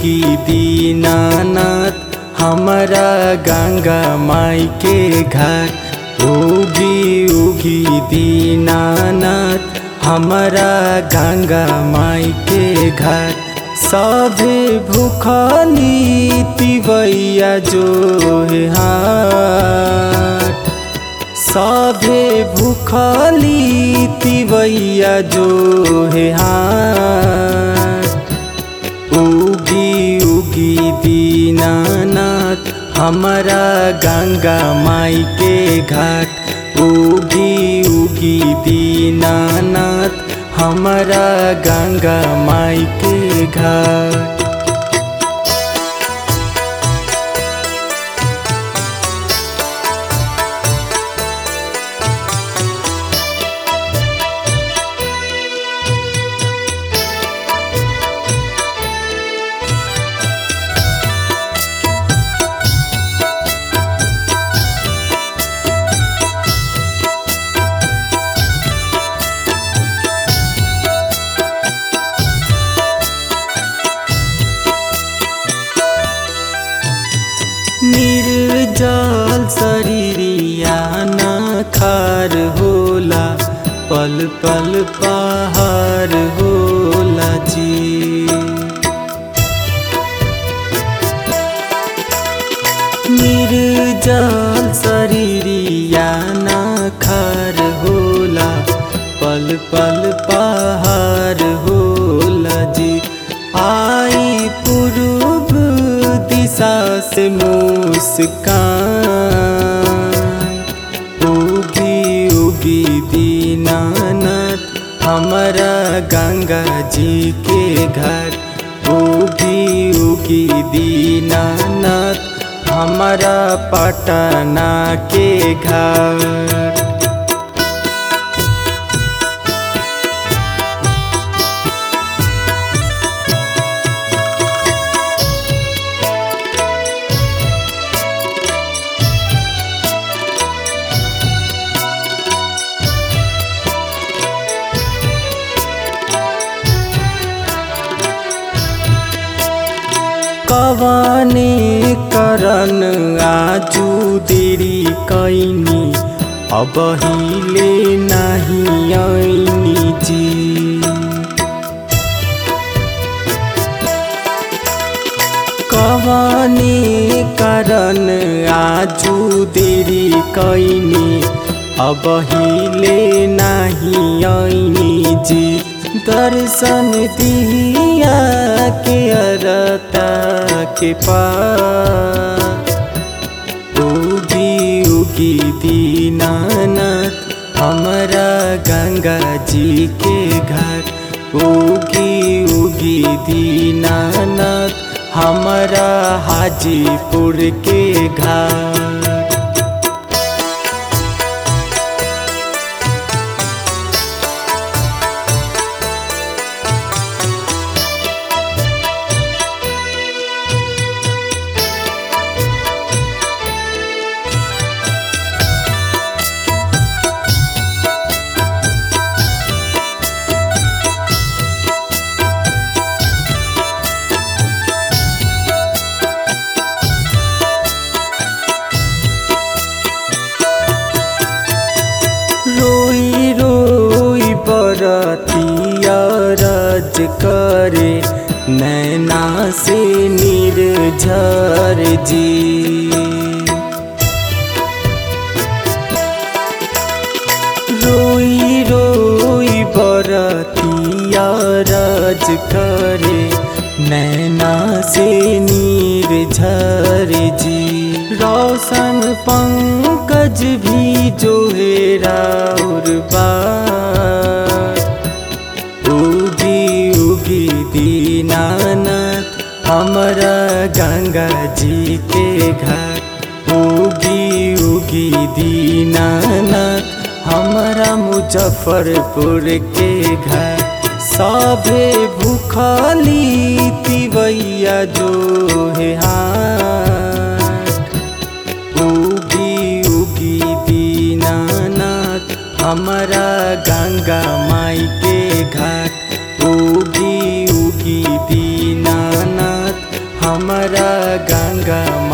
उगी दीनानाथ हमारा गंगा माई के घाट उगी उगी दीनानाथ हमारा गंगा माई के घाट सभे भूखली तिवैया जो है हाट सभे भूखली तिवैया जो है हाट उगी उगी दीनानाथ हमारा गंगा माई के घाट उगी उगी दीनानाथ हमारा गंगा माई के घाट निर्जल शरीरिया न खार होला पल पल पहाड़ होला जी निर्जल शरीरिया न खार होला पल पल पहाड़ होला जी आई पूर्व दिशा से मुस्कान उगी उगी दीनानाथ हमारा गंगा जी के घर उगी उगी दीनानाथ हमारा पटना के घर कवाने करन आजू देरी कैनी अब हिले नहीं ऐनी जी कवाने करन आजू देरी कैनी अब हिले नहीं ऐनी जी दर्शन दिया के अरता के पास उगी उगी दीनानाथ हमारा गंगा जी के घर उगी उगी दीनानाथ हमारा हाजीपुर के घर रोई रोई बरतिया रज करे नैना से निर्झर जी रोई रोई बरतिया रज करे नैना से निर्झर जी रोशन पंकज भी जो है राउर बार उगी उगी दीनानाथ हमारा गंगा जी के घर उगी उगी दीनानाथ हमारा मुजफ्फरपुर के घर सभे भूखली तिवैया जो है हाट उगी उगी दीनानाथ हमारा गंगा माई के घाट उगी उगी दीनानाथ हमारा गंगा